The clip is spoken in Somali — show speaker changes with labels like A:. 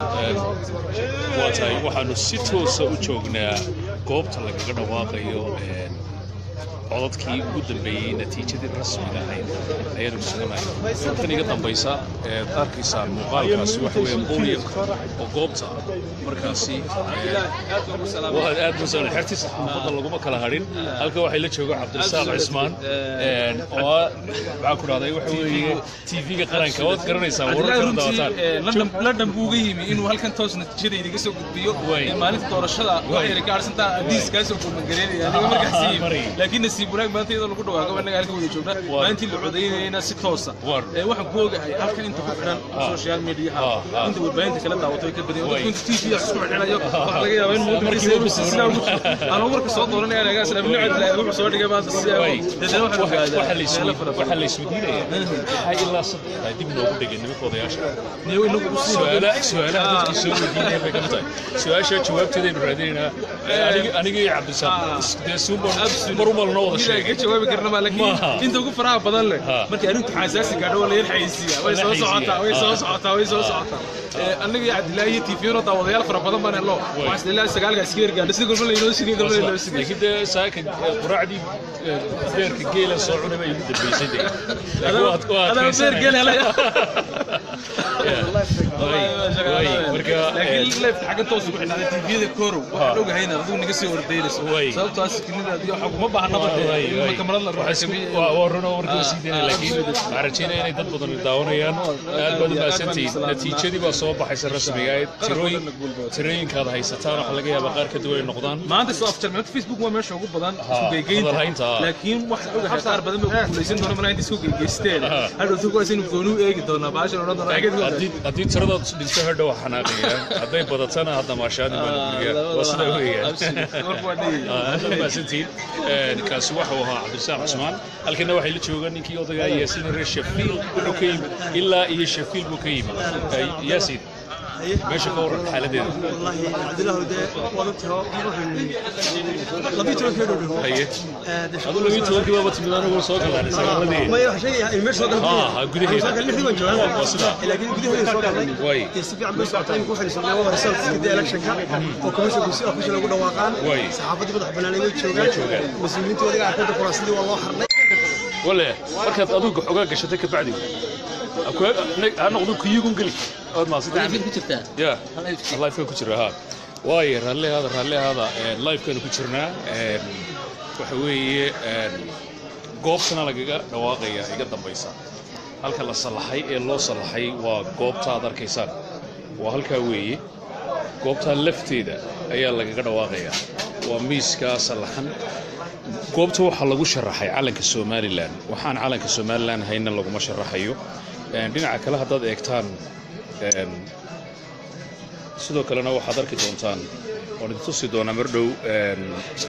A: waa tahay waxaanu si toosa u joognaa goobta lagaga dhawaaqayo codadkii ugu dambeeyey natiijadii rasmiga ahayd ayaanu suganahay tan iga dambaysa eed arkaysaan muuqaalkaasi waxa weeye qowliyak oo goobta markaasi waad aad musan xertii saxaafadda laguma kala hadhin halka waxay la joogo cabdirasaaq cismaan oo ah maxaa ku dhahday waxa weeye tv-ga qaranka waad garanaysaan wararkana dawataan
B: london buu uga yimi inuu halkan toos natiijada idiga soo gudbiyo maalinta doorashada waxay ka arsantaa adiis kaasoo kumagareenaya aniga markaas yimi laakiin nasiib wanaag maanta iyadoo lagu dhawaaqo annaga halka wada joogna maalintii la codaynayna si toosa waxaan ku ogahay halkan inta ku xidhan social mediaha inta warbaahinta kala daawato ay ka badan dadku inta tv isku xidhanayo waxaa laga yaabaa in muudmarkiisa sidaa ugu aan warka soo dooranaya anaga asla ibnu cabdillahi wuxuu soo dhigay maanta si dadana waxaan ogaadaa
A: waxaa la isweydiinaya maxaa ilaa saddex dib noogu dhigay nimanka odayaasha
B: niyo inagu u
A: su-aalaha dadkii soo weydiinaya bay kamid tahay su-aasha jawaabteedaynu raadinaynaa aniga iyo cabdisaaq dee suuban marumal noo wada sheegay
B: ka jawaabi karna ma laakiin inta ugu faraha badan leh markii arrintu xasaasi gaadho waa la yar xayeysiiya way soo socotaa way soo socotaa way soo socotaa annaga iyo cabdillaahi iyo tv no daawadayaal fara badan baan hello waxaa isleeyahay sagaalka iska yargaadha sida golba laynoo sigay golba laynoo sigay
A: laakiin dee saaka quraacdii beerka geela soo cunay baa igu dambeysay dee
B: adaa beer geel helay
A: marka
B: laakiin leefta xagga toos ugu xidhnaaday tviyada korow waxaan ogahayna adigu naga sii ordaynayso sababtoo ah sikinidaadi waxa kuma baahnaba dee kamarad la
A: waa run oo warkii sii daynay laakiin waxaan rajaynaya inay dad badan daawanayaan aad baad u mahadsantihiin natiijadii baa soo baxaysa rasmiga ahayd tirooyin tirooyinkaad haysataan waxa laga yaabaa qaar ka duwan ay noqdaan
B: maanta soo afjarmay facebook waa meesha ugu badan isku geygeynta laakiin waxaan ogahay qaar badan baa ku guulaysan doona malaa inta isku geygeysteen hadhowtu kuwaas inuu gooni u eegi doonaa baashan odhan doona
A: haddii tiradaad dhinto hadhow waa xanaaqaya hadday badatana hadda maashaadi waa sidaa weeyaan mahadsantihiin kaasi waxau ahaa cabdirasaaq cusmaan halkana waxay la joogaan ninkii odagaa yaasiin reer shafiil wuxuu ka yimi ilaa iyo shafiil buu ka yimi yaasiin meesha ka waran xaaladeeda
C: والله عبد الله ده وضبطها لبيت له كيلو
A: haye adu labii tobankii baaba timid anigu soo galaaday sagaaladii
C: ما يحشي المش صدق
A: ها gudaheeda
C: قال لي ديوان جوان
A: waa sidaa
C: لكن gudaheeda soo galay
A: way
C: si fiican bay socotay ku xiriirsan waa results kida electionka oo commission ku si official ugu dhawaaqaan
A: Way.
C: saxaafadii madax banaanay way joogaan mas'uuliyiinta wadiga aqoonta kuraasadii waa loo xarnay
A: wale markaad aduga xogaa gashatay ka bacdi ha noqdo kuyugun geli ood maasidaan ya lifeka ku jira ha waayo raallihaada raallihaada lifekanu ku jirnaa waxa weeye goobtana lagaga dhawaaqaya iga dambaysa halka la sallaxay ee loo sallaxay waa goobta aad arkaysaan waa halkaa weeye goobtaa lafteeda ayaa lagaga dhawaaqayaa waa miiskaa sallaxan goobta waxaa lagu sharaxay calanka somalilan waxaan calanka somalilan hayna laguma sharaxayo dhinaca kale haddaad eegtaan sidoo kalena waxaad arki doontaan oon idin tusi doonaa mar dhow